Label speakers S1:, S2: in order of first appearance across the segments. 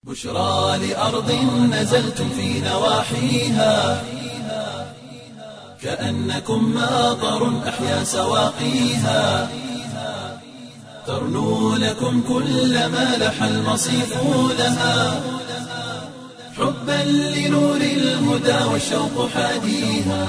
S1: بشرى لأرض نزلتم في نواحيها كأنكم ماطر أحيا سواقيها ترنو لكم كل ما لح المصيف لها حبا لنور الهدى والشوق حاديها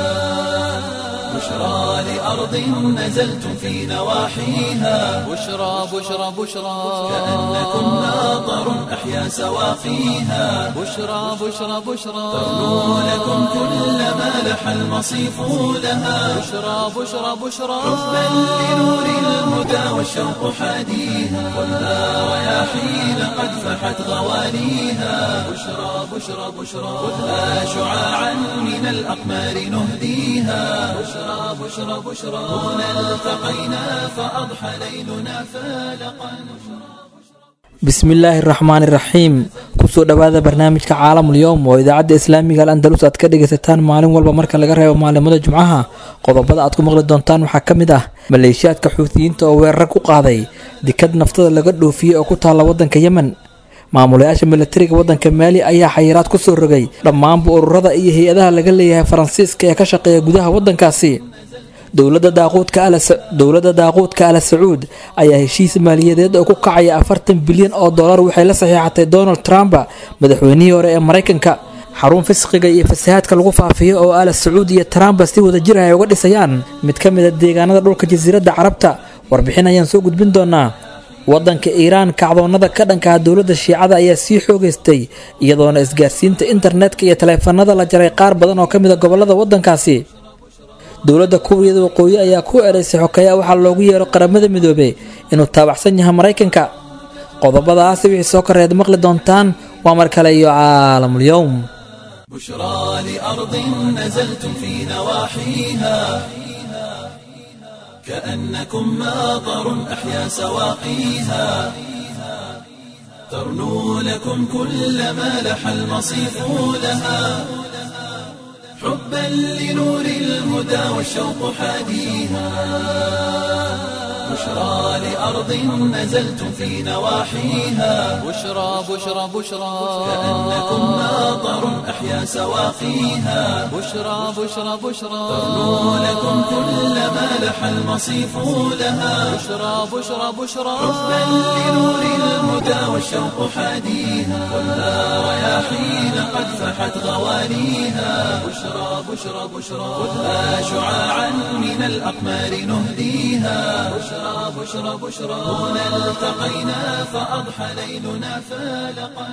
S1: بشرى لأرض نزلتم في نواحيها
S2: بشرى بشرى بشرى
S1: كأنكم ماطر أحيا سواقيها
S2: بشرى بشرى بشرى
S1: ترنو لكم كل ما لح المصيف لها
S2: بشرى بشرى بشرى
S1: حبا لنور الهدى والشوق حاديها والها رياحين قد فحت غوانيها بشرى بشرى بشرى خذها شعاعا من الأقمار نهديها بشرى بشرى بشرى هنا التقينا فأضحى ليلنا فالقا
S3: bismillaahi raxmaani raxiim kusoo dhowaada barnaamijka caalamul yowm oo idaacadda islaamiga al andalus aad ka dhagaysataan maalin walba marka laga reebo maalimada jumcaha qodobada aad ku maqli doontaan waxaa ka mid ah maleeshiyaadka xuutiyiinta oo weerar ku qaaday dikad naftada laga dhoofiyey oo ku taalla waddanka yemen maamulayaasha milatariga waddanka maali ayaa xayiraad kusoo rogay dhammaanba ururada iyo hay-adaha laga leeyahay faransiiska ee ka shaqeeya gudaha waddankaasi dowladda daaquudka ala sacuud ayaa heshiis maaliyadeed oo ku kacaya afartan bilyan oo dollar waxay la saxiixatay donald trump madaxweynihii hore ee maraykanka xarun fisqiga iyo fasahaadka lagu faafiyo oo ala sacuud iyo trump si wada jir ah ay uga dhisayaan mid ka mid a deegaanada dhulka jasiiradda carabta warbixin ayaan soo gudbin doonaa wadanka iiraan kacdoonada ka dhanka ah dowladda shiicada ayaa sii xoogeystay iyadoona isgaarsiinta internetka iyo taleefanada la jaray qaar badan oo ka mid a gobolada wadankaasi dowladda kuuriyada waqooyi ayaa ku ereysay xokeeya waxaa loogu yeero qaramada midoobey inuu taabacsan yahay maraykanka qodobadaasi wixii soo koreed maqli doontaan waa mar kale iyo caalamul yowm
S1: بشرى لأرض نزلتم في نواحيها كأنكم ماطر أحيا سواقيها ترنو لكم كل ما لح المصيف لها حبا لنور الهدى والشوق حاديها بشرى لأرض نزلتم في نواحيها
S2: بشرى بشرى بشرى
S1: كأنكم ماطر أحيا سواقيها
S2: بشرى بشرى بشرى
S1: ترنو لكم كل ما لح المصيف لها
S2: بشرى بشرى بشرى
S1: حبا لنور الهدى والشوق حاديها والها رياحين قد فحت غوانيها بشرى بشرى بشرى خذها شعاعا من الأقمار نهديها بشرى بشرى بشرى هنا التقينا فأضحى ليلنا فالقا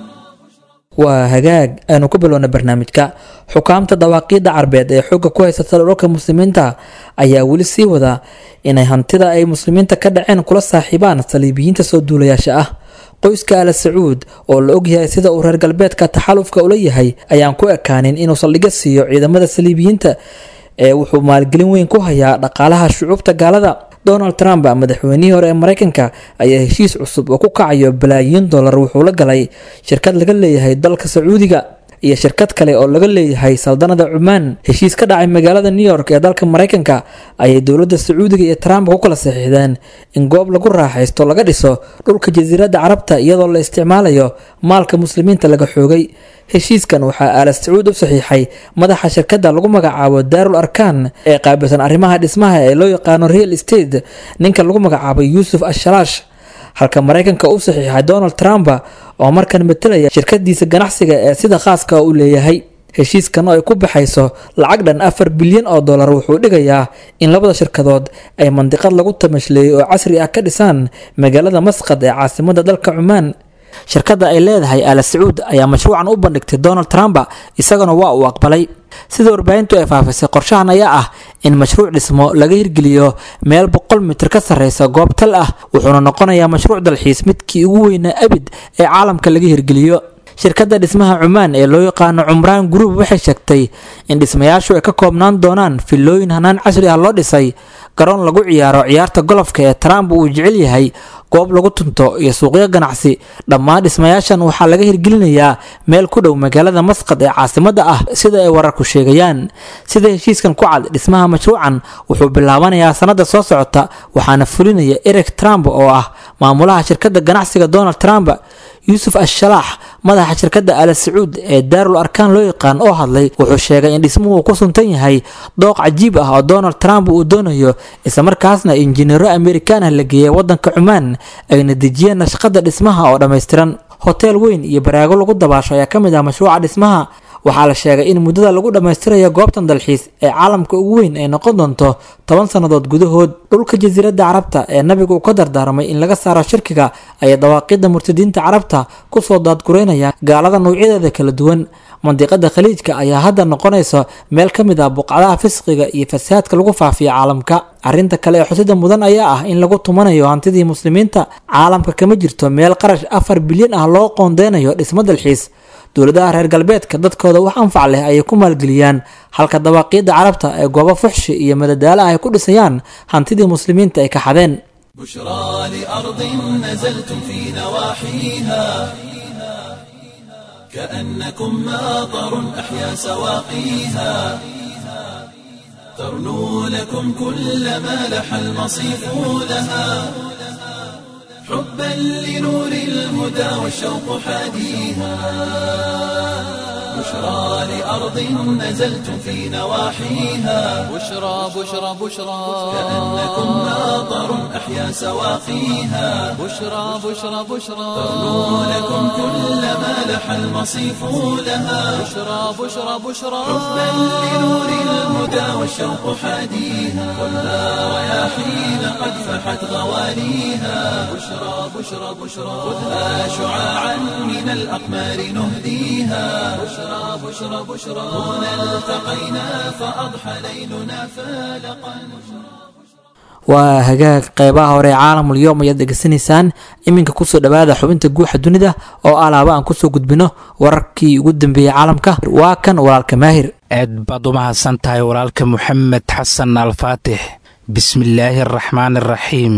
S3: waa hagaag aanu ku bilowna barnaamijka xukaamta dawaaqiidda carbeed ee xoogga ku haysata dhulka muslimiinta ayaa weli sii wada inay hantida ay muslimiinta ka dhaceen kula saaxiibaan saliibiyiinta soo duulayaasha ah qoyska ala sacuud oo la ogyahay sida uu reer galbeedka taxalufka ula yahay ayaan ku ekaanin inuu saldhigyo siiyo ciidamada saliibiyiinta ee wuxuu maalgelin weyn ku hayaa dhaqaalaha shucuubta gaalada donald trump madaxweynihii hore ee maraykanka ayaa heshiis cusub oo ku kacayo balaayiin dollar wuxuu la galay shirkad laga leeyahay dalka sacuudiga iyo shirkad kale oo laga leeyahay saldanada cumaan heshiis ka dhacay magaalada new york ee dalka maraykanka ayay dowladda sacuudiga iyo trump ku kala saxiixdeen in goob lagu raaxaysto laga dhiso dhulka jasiiradda carabta iyadoo la isticmaalayo maalka muslimiinta laga xoogay heshiiskan waxaa aala sacuud u saxiixay madaxa shirkadda lagu magacaabo daarul arkan ee qaabilsan arrimaha dhismaha ee loo yaqaano real estate ninka lagu magacaabo yuusuf ashalaash halka maraykanka u saxiixay donald trump oo markan matelaya shirkadiisa ganacsiga ee sida khaaska u leeyahay heshiiskan oo ay ku baxayso lacag dhan afar bilyan oo dollar wuxuu dhigayaa in labada shirkadood ay mandiqad lagu tamashleeyey oo casri ah ka dhisaan magaalada masqad ee caasimada dalka cumaan shirkadda ay leedahay ala sacuud ayaa mashruucan u bandhigtay donald trump isagana waa uu aqbalay sida warbaahintu ay faafisay qorshahan ayaa ah in mashruuc dhismo laga hirgeliyo meel boqol mitir ka sarreysa goob tal ah wuxuuna noqonayaa mashruuc dalxiis midkii ugu weynaa abid ee caalamka laga hirgeliyo shirkadda dhismaha cumaan ee loo yaqaano cumraan group waxay sheegtay in dhismayaashu ay ka koobnaan doonaan filooyin hanaan casri ah loo dhisay garoon lagu ciyaaro ciyaarta golofka ee trump uu jecel yahay goob lagu tunto iyo suuqyo ganacsi dhammaan dhismayaashan waxaa laga hirgelinayaa meel ku dhow magaalada masqad ee caasimada ah sida ay wararku sheegayaan sida heshiiskan ku cad dhismaha mashruucan wuxuu bilaabanayaa sanada soo socota waxaana fulinaya eric trump oo ah maamulaha shirkadda ganacsiga donald trump yuusuf ashalaax madaxa shirkadda ala sacuud ee daarul arkaan loo yaqaan oo hadlay wuxuu sheegay in dhismuhu uu ku suntan yahay dooq cajiib ah oo donald trump uu doonayo islamarkaasna injineero amerikaan ah la geeyay wadanka cumaan ayna dejiyeen nashqada dhismaha oo dhammaystiran hoteel weyn iyo baraago lagu dabaasho ayaa ka mid ah mashruuca dhismaha waxaa la sheegay in muddada lagu dhammaystirayo goobtan dalxiis ee caalamka ugu weyn ay noqon doonto toban sannadood gudahood dhulka jasiiradda carabta ee nabigu uu ka dardaarmay in laga saaro shirkiga ayay dawaaqidda murtadiinta carabta kusoo daadgureynaya gaalada noocyadeeda kala duwan mandiqada khaliijka ayaa hadda noqonaysa meel ka mid ah buqcadaha fisqiga iyo fasaadka lagu faafiya caalamka arrinta kale ee xusida mudan ayaa ah in lagu tumanayo hantidii muslimiinta caalamka kama jirto meel qarash afar bilyan ah loo qoondeynayo dhismo dalxiis dowladaha reer galbeedka dadkooda wax anfac leh ayay ku maalgeliyaan halka dawaaqiidda carabta ee goobo fuxshi iyo madadaalo ay ku dhisayaan hantidii muslimiinta ay ka xadeen
S1: بشرى لأرض نزلتم في نواحيها كأنكم ماطر أحيا سواقيها ترنو لكم كل ما لح المصيف لها حبا لنور الهدى والشوق حاديها بشرى لأرض نزلتم في نواحيها
S2: بشرى بشرى بشرى
S1: كأنكم ماطر أحيا سواقيها
S2: بشرى بشرى بشرى
S1: ترنو لكم كل ما لح المصيف لها
S2: بشرى بشرى بشرى
S1: حبا لنور الهدى والشوق حاديها كلها رياحين قد فحت غواليها بشرى بشرى بشرى خذها شعاعا من الأقمار نهديها بشرى بشرى بشرى هنا التقينا فأضحى ليلنا فالقا
S3: waa hagaag qeybaha hore ee caalamul yowm ayaad degeysanaysaan iminka kusoo dhawaada xubinta guuxa dunida oo alaaba aan kusoo gudbino wararkii ugu dambeeyey caalamka waa kan walaalka maahir
S4: aad baad u mahadsan tahay walaalka moxamed xasan alfaatix bismillaahi araxmaan araxiim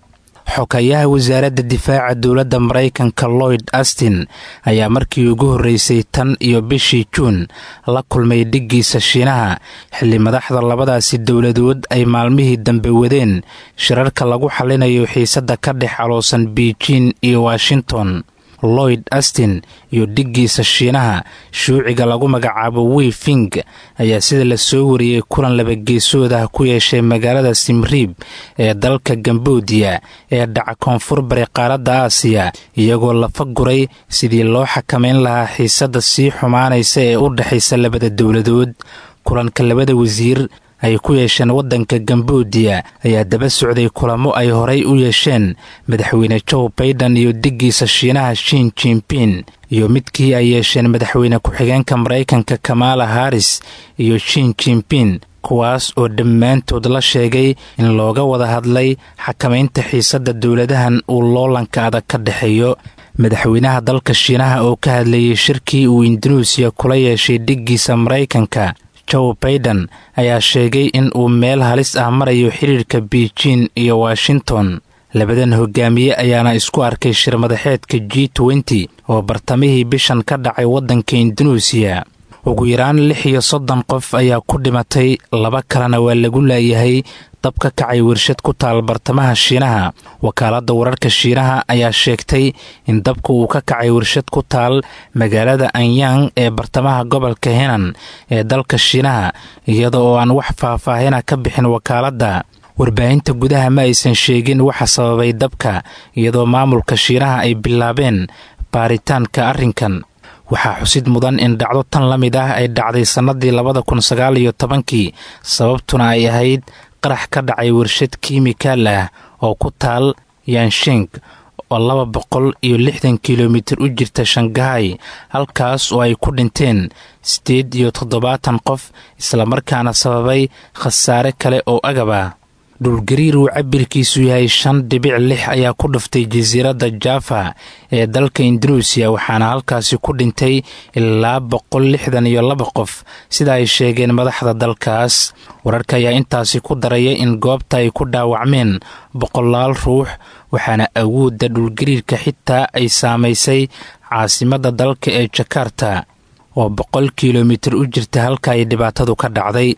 S4: xokayaha wasaaradda difaaca dowladda maraykanka lloyd astin ayaa markii ugu horreysay tan iyo bishii juun la kulmay dhiggiisa shiinaha xilli madaxda labadaasi dowladood ay maalmihii dambe wadeen shirarka lagu xallinayo xiisadda ka dhex caloosan beijing iyo washington lloyd astin iyo dhiggiisa shiinaha shuuciga lagu magacaabo wei fing ayaa sida la soo wariyey kulan labageesood ah ku yeeshay magaalada simriib ee dalka gamboodiya ee dhaca koonfur bari qaaradda aasiya iyagoo lafa guray sidii loo xakamayn lahaa xiisadda sii xumaanaysa ee u dhexaysa labada dowladood kulanka labada wasiir ay ku yeesheen waddanka gamboodiya ayaa daba socday kulamo ay horay u yeesheen madaxweyne joe baiden iyo dhiggiisa shiinaha shin jimpin iyo midkii ay yeesheen madaxweyne ku-xigeenka maraykanka kamaala haris iyo shin jimpin kuwaas oo dhammaantood la sheegay in looga wada hadlay xakamaynta xiisadda dowladahan uu loolanka adag ka dhexeeyo madaxweynaha dalka shiinaha oo ka hadlayay shirkii uu indunuusiya kula yeeshay dhiggiisa maraykanka joe baiden ayaa sheegay in uu meel halis ah marayo xiriirka beijing iyo washington labadan hogaamiye ayaana isku arkay shir madaxeedka g nty oo bartamihii bishan ka dhacay waddanka indunuusiya ugu yaraan lix iyo soddon qof ayaa ku dhimatay laba kalena waa lagu laayahay dab ka kacay warshad ku taal bartamaha shiinaha wakaaladda wararka shiinaha ayaa sheegtay in dabka uu ka kacay warshad ku taal magaalada anyang ee bartamaha gobolka henan ee dalka shiinaha iyada oo aan wax faahfaahina ka bixin wakaaladda warbaahinta gudaha ma aysan sheegin waxa sababay dabka iyadoo maamulka shiinaha ay bilaabeen baaritaanka arrinkan waxaa xusid mudan in dhacdo tan la mid ah ay dhacday sannadii labada kun sagaal iyo tobankii sababtuna ay ahayd qarax ka dhacay warshad kiimikaal ah oo ku taal yanshing oo laba boqol iyo lixdan kilomitir u jirta shangahay halkaas oo ay ku dhinteen siddeed iyo toddobaatan qof islamarkaana sababay khasaare kale oo agab ah dhulgariir uu cabirkiisu yahay shan dhibic lix ayaa ku dhuftay jasiiradda jaafa ee dalka indunuusiya waxaana halkaasi ku dhintay ilaa boqol lixdan iyo laba qof sida ay sheegeen madaxda dalkaas wararka ayaa intaasi ku daraya in goobta ay ku dhaawacmeen boqolaal ruux waxaana awoodda dhulgariirka xitaa ay saamaysay caasimadda dalka ee jakarta oo boqol kilomitir u jirta halka ay dhibaatadu ka dhacday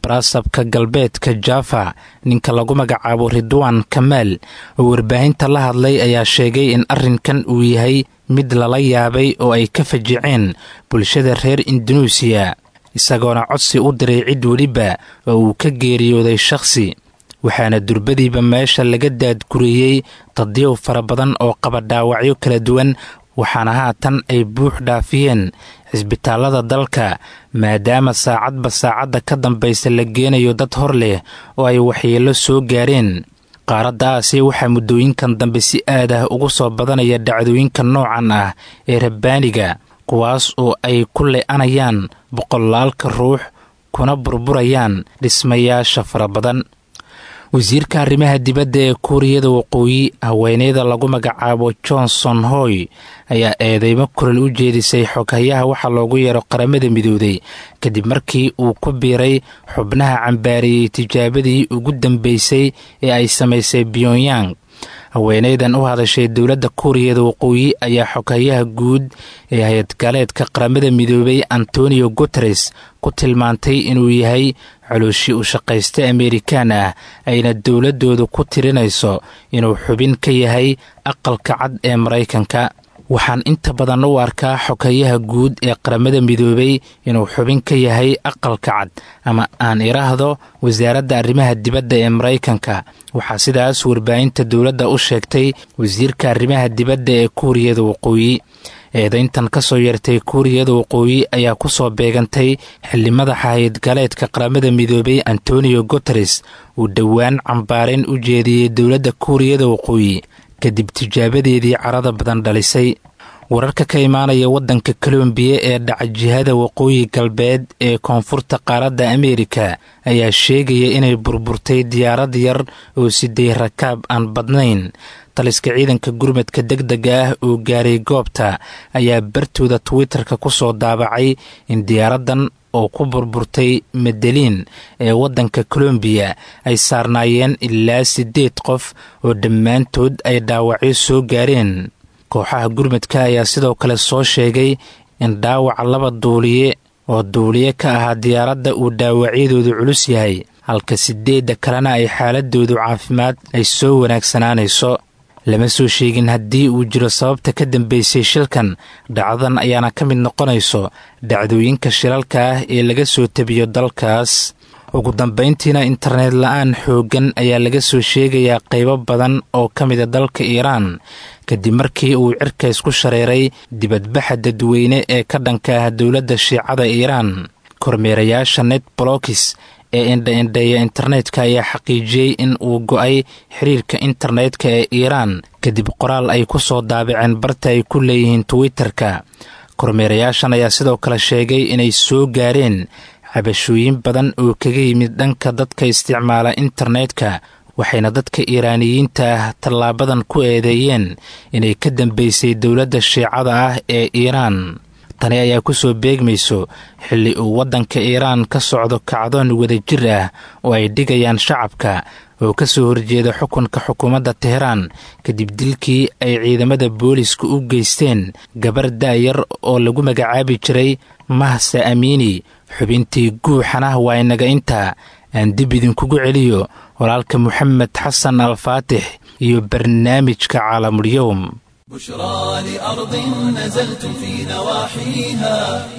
S4: baraasabka galbeedka jaafa ninka lagu magacaabo ridwaan kamaal oo warbaahinta la hadlay ayaa sheegay in arrinkan uu yahay mid lala yaabay oo ay ka fajiceen bulshada reer indunuusiya isagoona codsi u diray cid weliba oo uu ka geeriyooday shakhsi waxaana durbadiiba meesha laga daadguriyey dadyow fara badan oo qaba dhaawacyo kala duwan waxaana haatan ay buux dhaafiyeen cisbitaallada dalka maadaama saacadba saacadda ka dambaysa la geenayo dad hor leh oo ay waxyeello soo gaareen qaaradda aasiya waxaa muddooyinkan dambe si aad ah ugu soo badanaya dhacdooyinka noocan ah ee rabbaaniga kuwaas oo ay ku le-anayaan boqolaalka ruux kuna burburayaan dhismayaasha fara badan wasiirka arrimaha dibadda ee kuuriyada waqooyi haweeneyda lagu magacaabo johnson hoy ayaa eedeymo kulal u jeedisay xoghayaha waxaa loogu yeero qaramada midooday kadib markii uu ku biiray xubnaha cambaariyey tijaabadii ugu dambeysay ee ay samaysay pyongyang haweeneydan u hadashay dowladda kuuriyada waqooyi ayaa xoghayaha guud ee hay-adgaleedka qaramada midoobay antonio guteres ku tilmaantay inuu yahay colooshi u shaqaysta amerikaan ah ayna dowladdoodu ku tirinayso inuu xubin ka yahay aqalka cad ee maraykanka waxaan inta badan u arkaa xogayaha guud ee qaramada midoobay inuu xubin ka yahay aqalka cad ama aan iraahdo wasaaradda arrimaha dibadda ee maraykanka waxaa sidaas warbaahinta dowladda u sheegtay wasiirka arrimaha dibadda ee kuuriyada waqooyi eedayntan ka soo yeertay kuuriyada waqooyi ayaa ku soo beegantay xilli madaxa hayadgaleedka qaramada midoobay antonio guteres uu dhowaan cambaarayn u jeediyey dowladda kuuriyada waqooyi kadib tijaabadeedii carada badan dhalisay wararka ka imaanaya waddanka kolombiya ee dhaca jihada waqooyi galbeed ee koonfurta qaaradda ameerika ayaa sheegaya inay burburtay diyaarad yar oo siday rakaab aan badnayn taliska ciidanka gurmadka deg dega ah oo gaaray goobta ayaa bartooda twitter-ka ku soo daabacay in diyaaraddan oo ku burburtay medeliin ee waddanka kolombiya ay saarnaayeen ilaa siddeed qof oo dhammaantood ay dhaawacyo soo gaareen kooxaha gurmadka ayaa sidoo kale soo sheegay in dhaawaca laba duuliye oo duuliye ka ahaa diyaaradda uu dhaawacyadoodu culus yahay halka siddeedda kalena ay xaaladoodu caafimaad ay soo wanaagsanaanayso lama soo sheegin haddii uu jiro sababta ka dambeysay shilkan dhacdadan ayaana ka mid noqonayso dhacdooyinka shilalka ah ee laga soo tebiyo dalkaas ugu dambayntiina internet la-aan xooggan ayaa laga soo sheegayaa qaybo badan oo ka mida dalka iiraan kadib markii uu cirka isku shareeray dibadbaxa dadweyne ee ka dhanka ah dowladda shiicada iiraan kormeerayaasha net bolokis ee indha-indheeya internetka ayaa xaqiijiyey in uu go-ay xiriirka internetka ee iiraan kadib qoraal ay ku soo daabaceen barta ay ku leeyihiin twitter-ka kormeerayaashan ayaa sidoo kale sheegay inay soo gaareen cabashooyin badan oo kaga yimid dhanka dadka isticmaala internetka waxayna dadka iiraaniyiinta ah tallaabadan ku eedeeyeen inay ka dambeysay dowladda shiicada ah ee iiraan tani ayaa ku soo beegmayso xilli uu waddanka iiraan ka socdo kacdoon wadajir ah oo ay dhigayaan shacabka oo ka soo horjeeda xukunka xukuumadda teheraan kadib dilkii ay ciidamada booliska u geysteen gabar daayar oo lagu magacaabi jiray mahsa amiini xubintii guuxana waa inaga intaa aan dib idinkugu celiyo walaalka moxamed xasan alfaatix iyo barnaamijka caalamulyowm
S1: بشرى لأرض نزلتم في نواحيها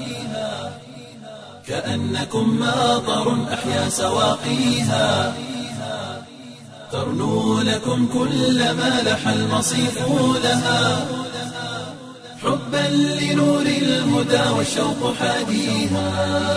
S1: كأنكم ماطر أحيا سواقيها ترنو لكم كل ما لح المصيف لها حبا لنور الهدى والشوق حاديها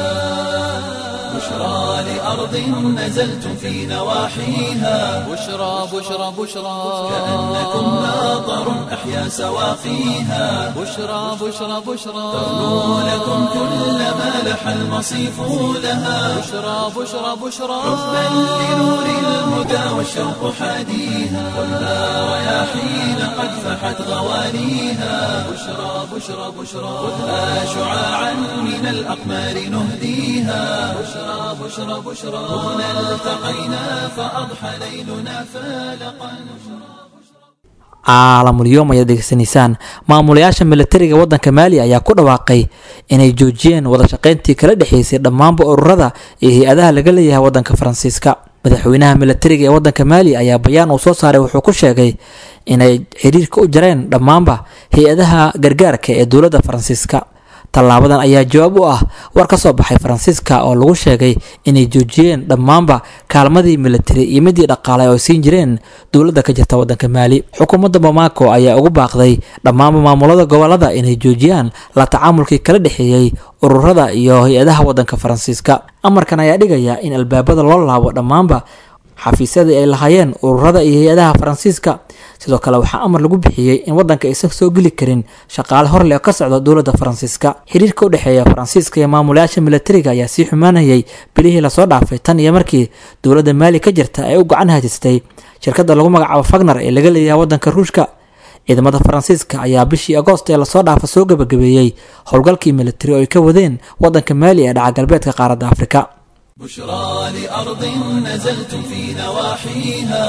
S1: بشرى لأرض نزلتم في نواحيها
S2: بشرى بشرى بشرى
S1: كأنكم ماطر أحيا سواقيها
S2: بشرى بشرى بشرى
S1: ترنو لكم كل ما لح المصيف لها
S2: بشرى بشرى بشرى
S1: حبا لنور الهدى والشوق حاديها والنار رياحين قد فحت غوانيها بشرى بشرى بشرى خذها شعاعا من الأقمار نهديها بشرى بشرى بشرى هنا التقينا فأضحى ليلنا فالقا
S3: caalamulyoom ayaad degeysanaysaan maamulayaasha militariga waddanka maali ayaa ku dhawaaqay inay joojiyeen wada shaqayntii kala dhexeysay dhammaanba ururada iyo hay-adaha laga leeyahay waddanka faransiiska madaxweynaha militariga ee waddanka maali ayaa bayaan uu soo saaray wuxuu ku sheegay inay xiriirka u jareen dhammaanba hay-adaha gargaarka ee dowladda faransiiska tallaabadan ayaa jawaab u ah war ka soo baxay faransiiska oo lagu sheegay inay joojiyeen dhammaanba kaalmadii militari iyo midii dhaqaale oo siin jireen dowladda ka jirta waddanka maali xukuumadda bamako ayaa ugu baaqday dhammaanba maamulada gobolada inay joojiyaan la tacaamulkii kala dhexeeyey ururada iyo hay-adaha waddanka faransiiska amarkan ayaa dhigaya in albaabada loo laabo dhammaanba xafiisyadii ay lahaayeen ururada iyo hay-adaha faransiiska sidoo kale waxaa amar lagu bixiyey in waddanka aysan soo geli karin shaqaale horle oo ka socda dowladda faransiiska xiriirka u dhexeeya faransiiska iyo maamulayaasha militariga ayaa sii xumaanayay bilihii lasoo dhaafay tan iyo markii dowladda maali ka jirta ay u gacan hajistay shirkadda lagu magacaabo fagner ee laga leeyahay waddanka ruushka ciidamada faransiiska ayaa bishii agoost ee lasoo dhaafa soo gabagabeeyey howlgalkii militari oo ay ka wadeen waddanka maali ee dhaca galbeedka qaaradda afrika
S1: بشرى لأرض نزلتم في نواحيها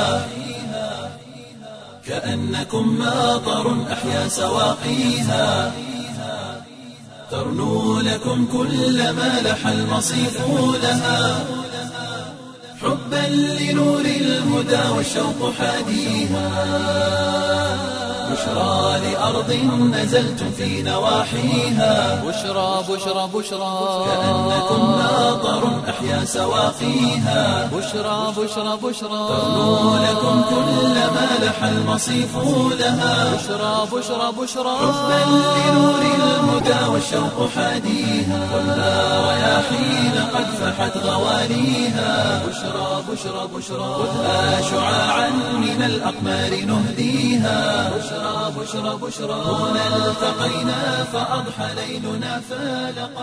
S1: كأنكم ماطر أحيا سواقيها ترنو لكم كل ما لح المصيف لها حبا لنور الهدى والشوق حاديها بشرى لأرض نزلتم في نواحيها
S2: بشرى بشرى بشرى
S1: كأنكم ماطر أحيا سواقيها
S2: بشرى بشرى بشرى
S1: ترنو لكم كل ما لح المصيف لها
S2: بشرى بشرى بشرى
S1: حبا لنور الهدى والشوق حاديها والنار رياحين قد فحت غواليها بشرى بشرى بشرى خذها شعاعا من الأقمار نهديها بشرى بشرى بشرى هنا التقينا فأضحى ليلنا فالقا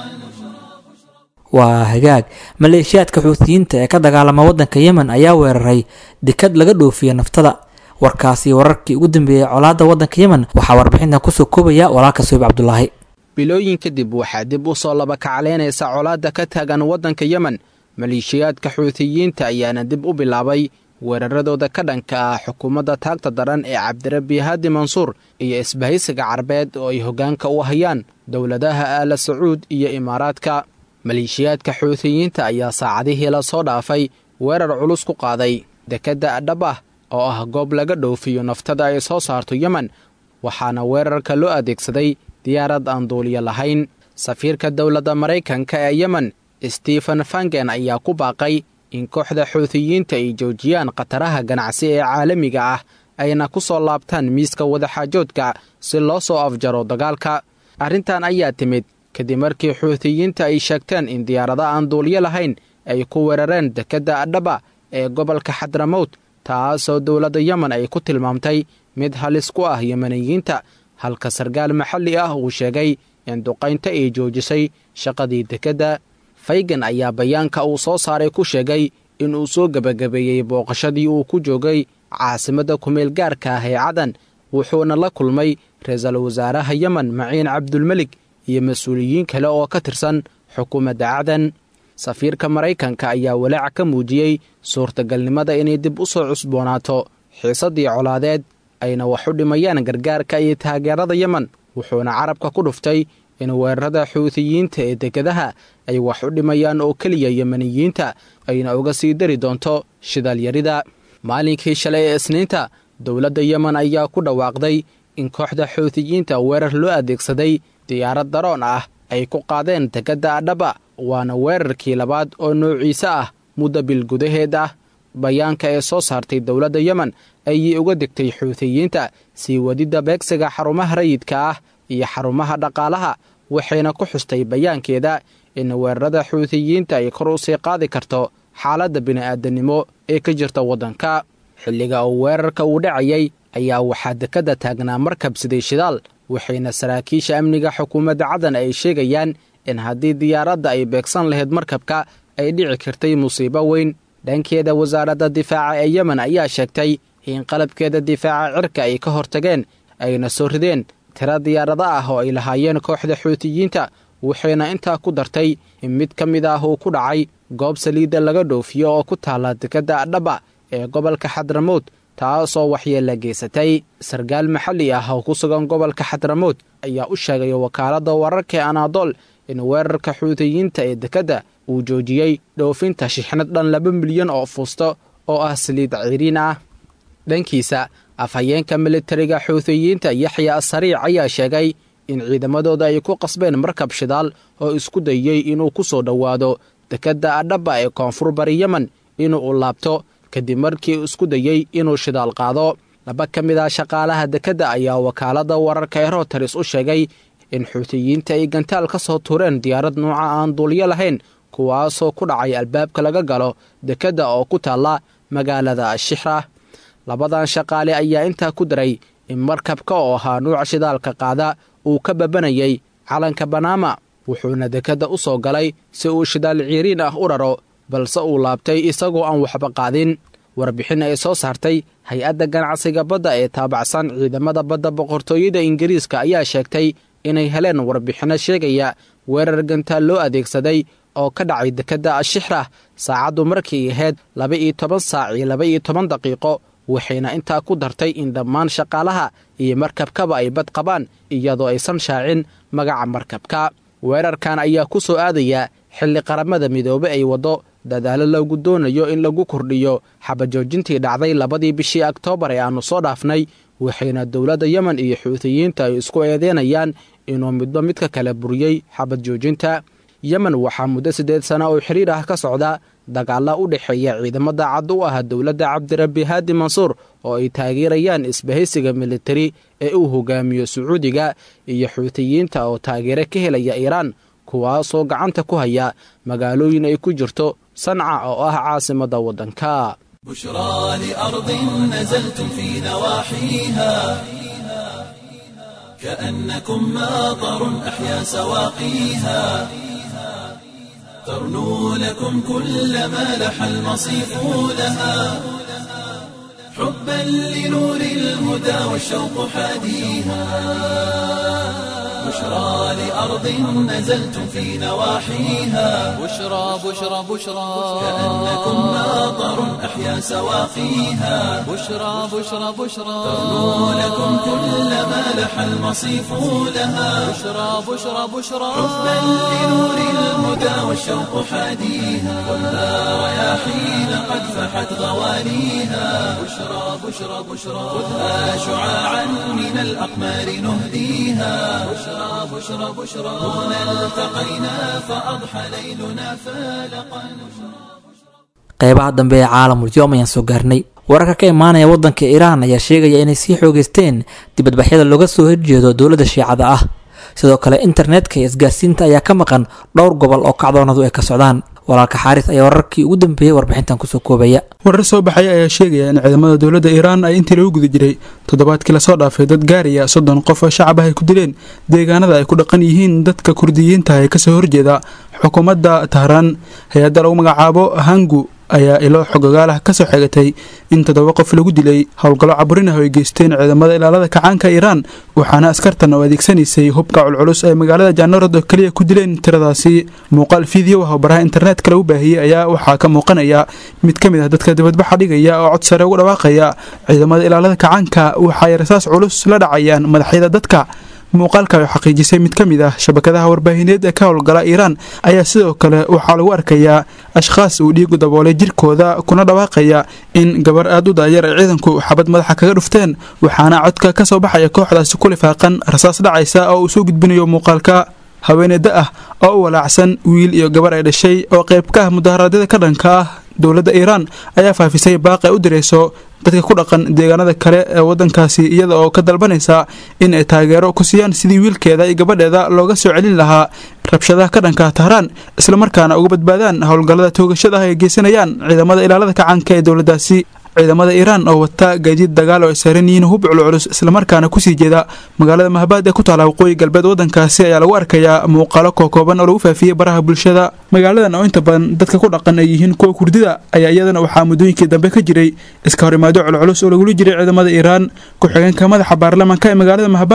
S3: waa hagaag maleeshiyaadka xuutiyiinta ee ka dagaalama waddanka yemen ayaa weeraray dekad laga dhoofiya naftada warkaasi wararkii ugu dambeeyey colaadda waddanka yemen waxaa warbixintan kusoo koobaya walaalka soyib cabdulaahi
S5: bilooyin kadib waxaa dib u soo labakacleynaysa colaadda ka taagan waddanka yemen maleeshiyaadka xuutiyiinta ayaana dib u bilaabay weeraradooda ka dhanka ah xukuumadda taagta daran ee cabdirabi haadi mansuur iyo isbahaysiga carbeed oo ay hoggaanka u hayaan dowladaha aala sacuud iyo imaaraadka maleeshiyaadka xuutiyiinta ayaa saacadihii la soo dhaafay weerar culus ku qaaday dekedda adhabah oo ah goob laga dhoofiyo naftada ay soo saarto yemen waxaana weerarka loo adeegsaday diyaarad aan duuliyo lahayn safiirka dowladda maraykanka ee yemen stephen fangen ayaa ku baaqay in kooxda xuutiyiinta ay joojiyaan khataraha ganacsi ee caalamiga ah ayna ku soo laabtaan miiska wadaxaajoodka si loo soo afjaro dagaalka arrintan ayaa timid kadib markii xuutiyiinta ay sheegteen in diyaarado aan duuliyo lahayn ay ku weerareen dekedda adhaba ee gobolka xadramowt taasoo dowladda yemen ay ku tilmaamtay mid halis ku ah yemeniyiinta halka sarkaal maxalli ah uu sheegay in duqaynta ay joojisay shaqadii dekedda faygan ayaa bayaanka uu soo saaray ku sheegay in uu soo gebagabeeyey booqashadii uu ku joogay caasimadda kumeel gaarka ah ee cadan wuxuuna la kulmay ra-iisul wasaaraha yemen maciin cabdulmelig iyo mas-uuliyiin kale oo ka tirsan xukuumadda cadan safiirka maraykanka ayaa walaac ka muujiyey suurtagalnimada inay dib u soo cusboonaato xiisaddii colaadeed ayna wax u dhimayaan gargaarka iyo taageerada yemen wuxuuna carabka ku dhuftay in weerarada xuutiyiinta ee dekedaha ay wax u dhimayaan oo keliya yemeniyiinta ayna uga sii dari doonto shidaalyarida maalinkii shalay ee isniinta dowladda yemen ayaa ku dhawaaqday in kooxda xuutiyiinta weerar loo adeegsaday diyaarad daroon ah ay ku qaadeen dekedda adhaba waana weerarkii labaad oo noociise ah muddo bil gudaheed ah bayaanka ee soo saartay dowladda yemen ayay uga degtay xuutiyiinta sii wadidda beegsiga xarumaha rayidka ah iyo xarumaha dhaqaalaha waxayna ku xustay bayaankeeda in weerarada xuutiyiinta ay kor u sii qaadi karto xaaladda bini'aadanimo ee ka jirta waddanka xilliga uu weerarka uu dhacayay ayaa waxaa dekedda taagnaa markab siday shidaal waxayna saraakiisha amniga xukuumadda cadan ay sheegayaan in haddii diyaaradda ay beegsan lahayd markabka ay dhici kartay musiibo weyn dhankeeda wasaaradda difaaca ee yemen ayaa sheegtay in qalabkeeda difaaca cirka ay ka hortageen ayna soo rideen tiro diyaarado ah oo ay lahaayeen kooxda xuutiyiinta waxayna intaa ku dartay in mid ka mid ah uu ku dhacay goob saliidda laga dhoofiyo oo ku taalla dekedda adhaba ee gobolka xadramowd taasoo waxyeella geysatay sarkaal maxalli ah oo ku sugan gobolka xadramood ayaa u sheegay wakaaladda wararka ee anaadool in weerarka xuutiyiinta ee dekedda uu joojiyey dhoofinta shixnad dhan laba milyan oo fuusto oo ah saliid ciriin ah dhankiisa afhayeenka militariga xuutiyiinta yaxya asariic ayaa sheegay in ciidamadooda ay ku qasbeen markab shidaal oo isku dayey inuu ku soo dhowaado dekedda adhaba ee koonfur bari yemen inuu u laabto kadib markii isku dayey inuu shidaal qaado laba ka mid ah shaqaalaha dekedda ayaa wakaaladda wararka ee roteris u sheegay in xuutiyiinta ay gantaal ka soo tuureen diyaarad nuuca aan duulyo lahayn kuwaasoo ku dhacay albaabka laga galo dekedda oo ku taalla magaalada shixra labadan shaqaale ayaa intaa ku daray in markabka oo ahaa nuuca shidaalka qaada uu ka babanayay calanka banaama wuxuuna dekedda u soo galay si uu shidaal ciiriin ah u raro balse uu laabtay isagoo aan waxba qaadin warbixin ay soo saartay hay-adda ganacsiga badda ee taabacsan ciidamada badda boqortooyada ingiriiska ayaa sheegtay inay heleen warbixinno sheegaya weerar gantaal loo adeegsaday oo ka dhacay dekedda ashixra saacaddu markii ahayd laba iyo toban saac iyo laba iyo toban daqiiqo waxayna intaa ku dartay in dhammaan shaqaalaha iyo markabkaba ay bad qabaan iyadoo aysan shaacin magaca markabka weerarkan ayaa ku soo aadaya xilli qaramada midoobe ay waddo dadaalo loogu doonayo in lagu kordhiyo xabajoojintii dhacday labadii bishii oktoobar ee aannu soo dhaafnay waxayna dowladda yemen iyo xuutiyiinta ay isku eedeynayaan inuu midba midka kale buriyey xabad joojinta yemen waxaa muddo siddeed sana oo xiriir ah ka socda dagaalla u dhexeeya ciidamada cad u ah dowladda cabdirabbi haadi mansuur oo ay taageerayaan isbahaysiga militari ee uu hogaamiyo sacuudiga iyo xuutiyiinta oo taageero ka helaya iiraan kuwaasoo gacanta ku haya magaalooyin ay ku jirto sanca oo ah caasimadda waddanka
S1: بشرى لأرض نزلتم في نواحيها كأنكم ماطر أحيا سواقيها ترنو لكم كل ما لح المصيف لها حبا لنور الهدى والشوق حاديها بشرى لأرض نزلتم في نواحيها
S2: بشرى بشرى بشرى
S1: كأنكم ماطر أحيا سواقيها
S2: بشرى بشرى بشرى
S1: ترنو لكم كل ما لح المصيف لها
S2: بشرى بشرى بشرى
S1: حبا لنور الهدى والشوق حاديها ولا رياحين قد فحت غوانيها بشرى بشرى بشرى خذها شعاعا من الأقمار نهديها بشرى بشرى بشرى هنا التقينا فأضحى ليلنا فالقا
S3: qeybaha dambe ee caalamul yoom ayaan soo gaarnay wararka ka imaanaya wadanka iiraan ayaa sheegaya inay sii xoogeysteen dibadbaxyada looga soo horjeedo dowladda shiicada ah sidoo kale internetka iyo isgaarsiinta ayaa ka maqan dhowr gobol oo kacdoonadu ay ka socdaan walaalka xaaris ayaa wararkii ugu dambeeyey warbixintan kusoo koobaya
S6: warar soo baxaya ayaa sheegaya in ciidamada dowladda iiraan ay intii lagu guda jiray toddobaadkii lasoo dhaafay dad gaaraya soddon qof oo shacab ah ay ku dileen deegaanada ay ku dhaqan yihiin dadka kurdiyiinta ee kasoo horjeeda xukuumadda tahraan hay-adda lagu magacaabo hangu ayaa ilo xogogaalah kasoo xegatay in toddoba qof lagu dilay howlgallo caburin ah oo ay geysteen ciidamada ilaalada kacaanka iiraan waxaana askartan oo adeegsanaysay hubka culculus ay magaalada jaanarad oo keliya ku dileen tiradaasi muuqaal fiideo ah oo baraha internetka lagu baahiyey ayaa waxaa ka muuqanaya mid ka mid ah dadka dibadbaxa dhigaya oo cod sare ugu dhawaaqaya ciidamada ilaalada kacaanka waxaay rasaas culus la dhacayaan madaxyada dadka muuqaalka ay xaqiijisay mid ka mid ah shabakadaha warbaahineed ee ka howlgala iiraan ayaa sidoo kale waxaa lagu arkayaa ashkhaas uu dhiigu daboolay jirkooda kuna dhawaaqaya in gabar aad u daayar ay ciidanku xabad madaxa kaga dhufteen waxaana codka ka soo baxaya kooxdaasi ku lifaaqan rasaas dhacaysa oo uu soo gudbinayo muuqaalka haweeneyda ah oo u walaacsan wiil iyo gabar ay dhashay oo qayb ka ah mudaharaadyada ka dhanka ah dowladda iiraan ayaa faafisay baaq ay u dirayso dadka ku dhaqan deegaanada kale ee wadankaasi iyada oo ka dalbanaysa in ay taageero ku siiyaan sidii wiilkeeda iyo gabadheeda looga soo celin lahaa rabshadaha ka dhanka tahraan islamarkaana uga badbaadaan howlgallada toogashada ah ay geysanayaan ciidamada ilaalada kacaanka ee dowladdaasi ciidamada iiraan oo wata gaadiid dagaal oo ay saaran yihiin hub culculus islamarkaana kusii jeeda magaalada mahbaad ee ku taala waqooyi galbeed wadankaasi ayaa lagu arkayaa muuqaalo kookooban oo lagu faafiyey baraha bulshada magaaladan oo inta badan dadka ku dhaqan ay yihiin kuwa kurdida ayaa iyadana waxaa muddooyinkii dambe ka jiray iska horimaado culculus oo lagula jiray ciidamada iiraan ku-xigeenka madaxa baarlamaanka ee magaalada mahbaad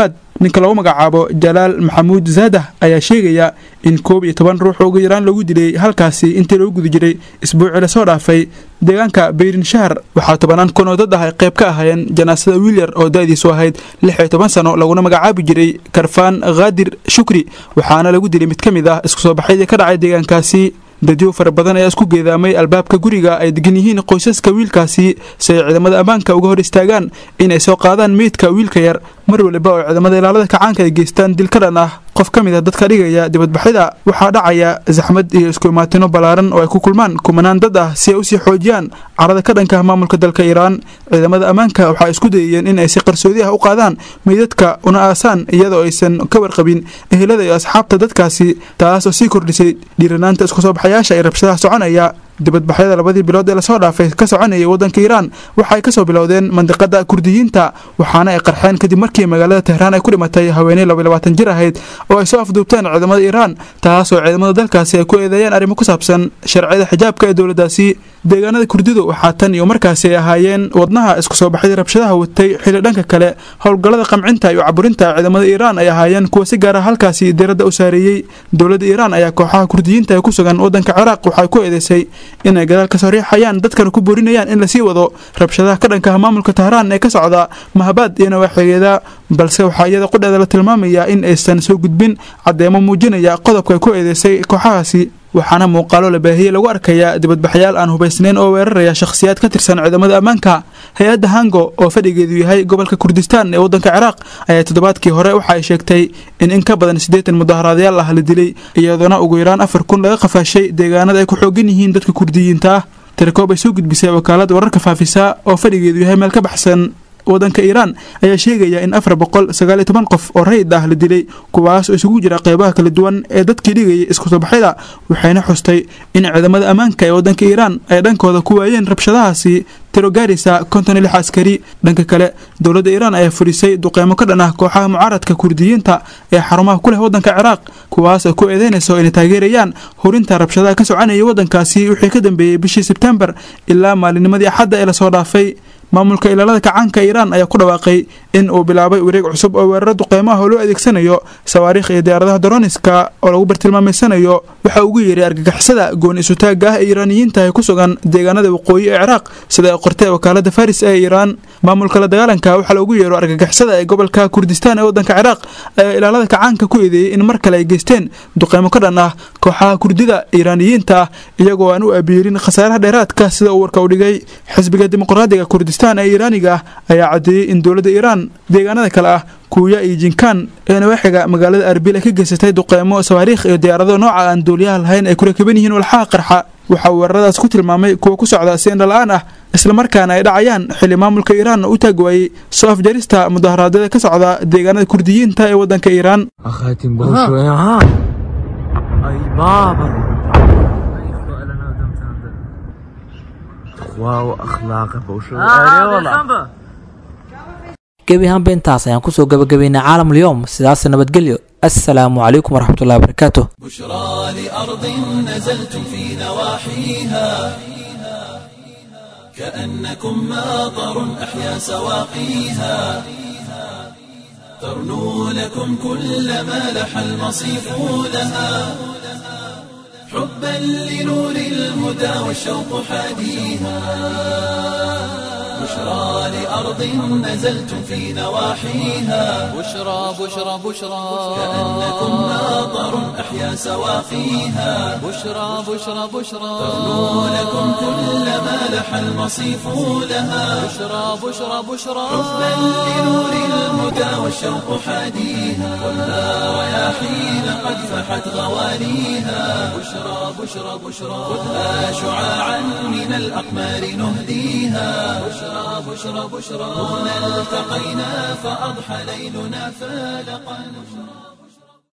S6: ninka lagu magacaabo jalaal maxamuud zaadah ayaa sheegaya in koob iyo toban ruux ugu yaraan lagu dilay halkaasi intii lagu guda jiray isbuucii lasoo dhaafay deegaanka beyrin shahar waxaa tobanaan kun oo dad ah ay qayb ka ahaayeen janaasada wiilyar oo da-diisu ahayd lix iyo toban sano laguna magacaabi jiray karfaan khaadir shukri waxaana lagu dilay mid ka mid ah isku soo baxaydii ka dhacay deegaankaasi dadyo fara badan ayaa isku geedaamay albaabka guriga ay degan yihiin qoysaska wiilkaasi si ay ciidamada ammaanka uga hor istaagaan inay soo qaadaan meydka wiilka yar mar waliba oo ciidamada ilaalada kacaanka ay geystaan dil ka dhan ah qof ka mid a dadka dhigaya dibadbaxyada waxaa dhacaya zaxmad iyo isku imaatino ballaaran oo ay ku kulmaan kumanaan dad ah si ay usii xoojiyaan carada ka dhanka maamulka dalka iiraan ciidamada ammaanka waxaa isku dayayeen in ay si qarsoodi ah u qaadaan meydadka una aasaan iyadoo aysan ka warqabin ehelada iyo asxaabta dadkaasi taas oo sii kordhisay dhiiranaanta isku soo baxayaasha ee rabshadaha soconaya dibadbaxyada labadii bilood ee lasoo dhaafay ka soconayay waddanka iiraan waxay kasoo bilowdeen mandiqada kurdiyiinta waxaana ay qarxeen kadib markii magaalada tehraan ay ku dhimatay haweeney labayabaatan jir ahayd oo ay soo afduubteen ciidamada iiraan taasoo ciidamada dalkaasi ay ku eedeeyeen arrimo ku saabsan sharciyada xijaabka ee dowladdaasi deegaanada kurdidu waxaa tan iyo markaasi ay ahaayeen wadnaha isku soo baxyada rabshadaha watay xili dhanka kale howlgallada qamcinta iyo caburinta ciidamada iiraan ay ahaayeen kuwa si gaara halkaasi diiradda u saareeyey dowladda iiraan ayaa kooxaha kurdiyiinta ee ku sugan waddanka ciraaq waxay ku eedeysay inay gadaal ka soo riixayaan dadkana ku boorinayaan in lasii wado rabshadaha ka dhankaha maamulka tahraan ee ka socda mahabaad iyo nawaaxigeeda balse waxaa iyada qudheeda la tilmaamayaa in aysan soo gudbin caddeemo muujinaya qodobka ay ku eedeysay kooxahaasi waxaana muuqaalo la baahiyey lagu arkayaa dibadbaxyaal aan hubaysnayn oo weeraraya shakhsiyaad ka tirsan ciidamada ammaanka hay-adda hango oo fadhigeedu yahay gobolka kurdistaan ee waddanka ciraaq ayaa toddobaadkii hore waxa ay sheegtay in in ka badan siddeetan mudaharaadyaal ah la dilay iyadoona ugu yaraan afar kun laga qafaashay deegaanada ay ku xoogan yihiin dadka kurdiyiinta ah tirakoob ay soo gudbisay wakaalad wararka faafisa oo fadhigeedu yahay meel ka baxsan waddanka iiraan ayaa sheegaya in afar boqol sagaal iyo toban qof oo rayid ah la dilay kuwaas oo isugu jira qeybaha kala duwan ee dadkii dhigayay isku soo baxyada waxayna xustay in ciidamada ammaanka ee waddanka iiraan ay dhankooda ku waayeen rabshadahaasi tiro gaaraysa konton iyo lix askari dhanka kale dowladda iiraan ayaa furisay duqeymo ka dhan ah kooxaha mucaaradka kurdiyiinta ee xarumaha ku leh waddanka ciraaq kuwaas oo ku eedeynayso inay taageerayaan hurinta rabshadaha ka soconayay waddankaasi wixii ka dambeeyey bishii sebtembar ilaa maalinnimadii axadda ee lasoo dhaafay maamulka ilaalada kacaanka iiraan ayaa ku dhawaaqay in uu bilaabay wareeg cusub oo weeraro duqeymo ah oo loo adeegsanayo sawaariikh iyo diyaaradaha daroniska oo lagu bartilmaameysanayo waxa ugu yeeray argagixisada gooni isutaagga ah ee iiraaniyiinta ee ku sugan deegaanada waqooyi ee ciraaq sida ay qortay wakaalada faris ee iiraan maamulka la dagaalanka waxaa loogu yeero argagixisada ee gobolka kurdistaan ee waddanka ciraaq ayaa ilaalada kacaanka ku eedeeyey in mar kale ay geysteen duqeymo ka dhan ah kooxaha kurdida iiraaniyiinta ah iyagoo aan u abiirin khasaaraha dheeraadka sida uu warka u dhigay xisbiga dimuqraadiga kurdistaan ee iiraaniga ah ayaa caddeeyey in dowladda iiraan deegaanada kale ah kuuya iyo jinkaan ee nawaaxiga magaalada arbil ay ka geysatay duqeymo sawaariikh iyo diyaarado nooca aan duuliyaha lahayn ay ku rakiban yihiin walxaha qarxa waxaa weeraradaas ku tilmaamay kuwa ku socda si indhala-aan ah islamarkaana ay dhacayaan xili maamulka iiraan u taag waayey soo afjarista mudaharaadyada ka socda deegaanada kurdiyiinta ee waddanka iiraan
S7: أخاتم بوشوي ها أي بابا واو أخلاقه بوشوي أي والله
S3: gebi ahaanba intaas ayaan kusoo gabagabaynay caalamul yowm sidaas nabadgelyo assalaamu calaykum waraxmatullahi wabarakaatu
S1: بشرى لأرض نزلتم في نواحيها كأنكم ماطر أحيا سواقيها ترنو لكم كل ما لح المصيف لها حبا لنور الهدى والشوق حاديها بشرى لأرض نزلتم في نواحيها
S2: بشرى بشرى بشرى
S1: كأنكم ماطر أحيا سواقيها
S2: بشرى بشرى بشرى
S1: ترنو لكم كل ما لح المصيف لها
S2: بشرى بشرى بشرى
S1: حبا لنور الهدى والشوق حاديها كلها رياحين قد فحت غوانيها بشرى بشرى بشرى خذها شعاعا من الأقمار نهديها بشرى بشرى بشرى هنا التقينا فأضحى ليلنا فالقا